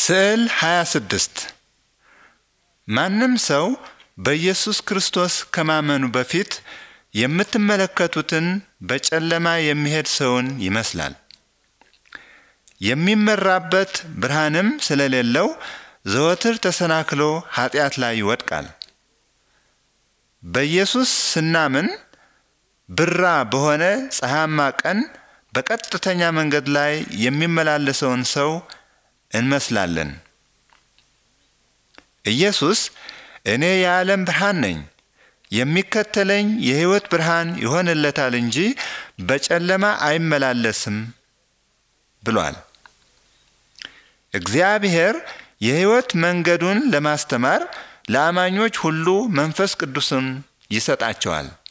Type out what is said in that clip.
ስዕል 26 ማንም ሰው በኢየሱስ ክርስቶስ ከማመኑ በፊት የምትመለከቱትን በጨለማ የሚሄድ ሰውን ይመስላል። የሚመራበት ብርሃንም ስለሌለው ዘወትር ተሰናክሎ ኃጢአት ላይ ይወድቃል። በኢየሱስ ስናምን ብራ በሆነ ፀሐያማ ቀን በቀጥተኛ መንገድ ላይ የሚመላለሰውን ሰው እንመስላለን። ኢየሱስ እኔ የዓለም ብርሃን ነኝ፣ የሚከተለኝ የሕይወት ብርሃን ይሆንለታል እንጂ በጨለማ አይመላለስም ብሏል። እግዚአብሔር የሕይወት መንገዱን ለማስተማር ለአማኞች ሁሉ መንፈስ ቅዱስን ይሰጣቸዋል።